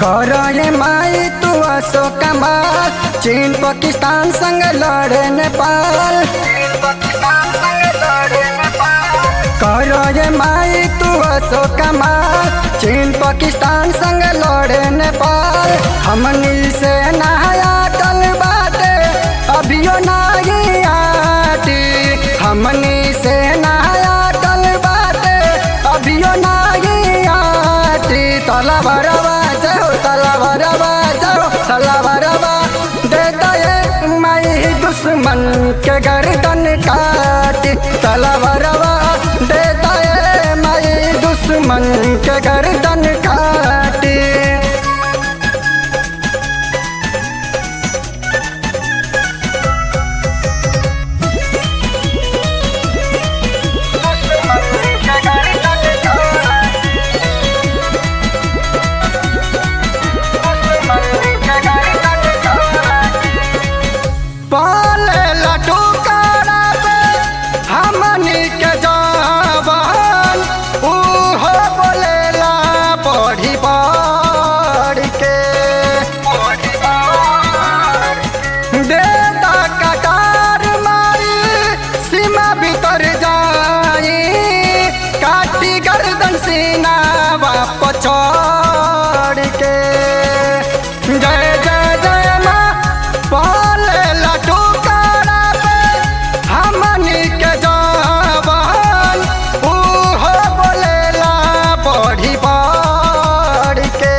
करे माई तू असो कमाल चीन पाकिस्तान संग लड़े नेपाल करे माई तू असो कमाल चीन पाकिस्तान संग लड़े नेपाल हमनी से नहाया टल बाटे अभियो नाही आटी हमनी से नहाया टल बाटे अभियो नाही आटी तला भरवा जाओ तला भरवा जाओ तला भरवा देता ये माई दुश्मन के गर्दन काटी तला भरवा देता ये माई दुश्मन के गर्दन काटी पाले लड्डू काड़ा पे हमनी के जवान उहो बोलेला बढ़ी बढ़ के देता कटार मारी सीमा भीतर जाई काटी गर्दन सीना वापस छोड़ के जय जय जय माँ पाले लड्डू काड़ा पे हमनी के जवान उहो बोलेला बढ़ी बढ़ के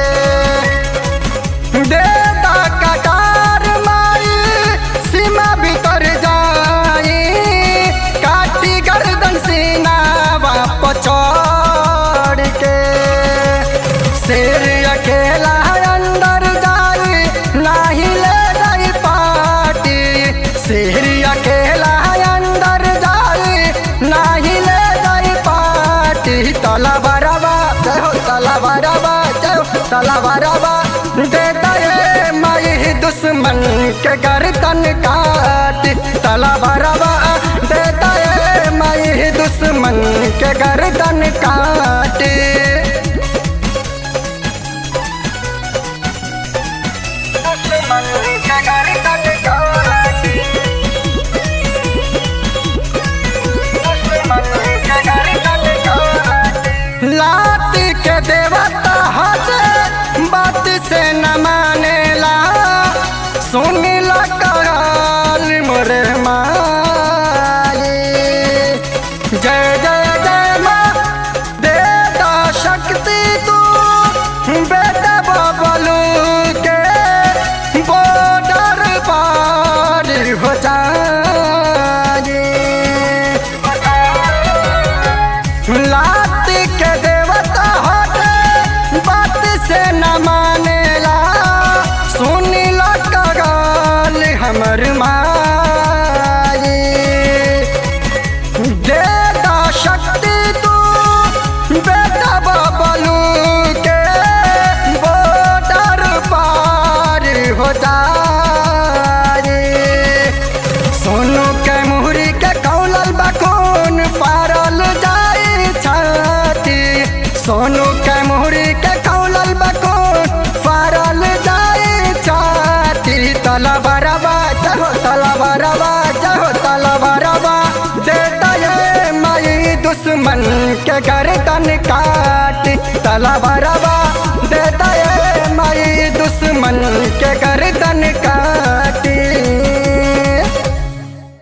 देता कटार मारी सीमा भीतर जाई काटी गर्दन सीना वापस छोड़ के शेर अकेला अंदर जाई नाही ले जाई पाटी शेर अकेला अंदर जाई नाही ले जाई पाटी तला बरबा चहो तला बरबा चहो तला बरबा देता ये माई दुश्मन के गर्दन काटी तला बरबा देता ये माई दुश्मन के गर्दन काटी लात के देवता हजे बात से न मानेला सुन ला कराल मोरे माई जय जय जय माँ देता शक्ति तू बेटा बबलू के बॉर्डर पार हो जाए लात के देवता होते बात से न मानेला सुन ला कगाल हमर माई देता शक्ति तू बेटा बबलू के बॉर्डर पार हो जाए सोनू के मुहरी के कौलल बखून पारल जाई छाती सोनू के मुहरी के कौलल बखून पारल जाई छाती तला बरबा चहो तला बरबा चहो तला बरबा देता ये माई दुश्मन के गर्दन काटी तला बरबा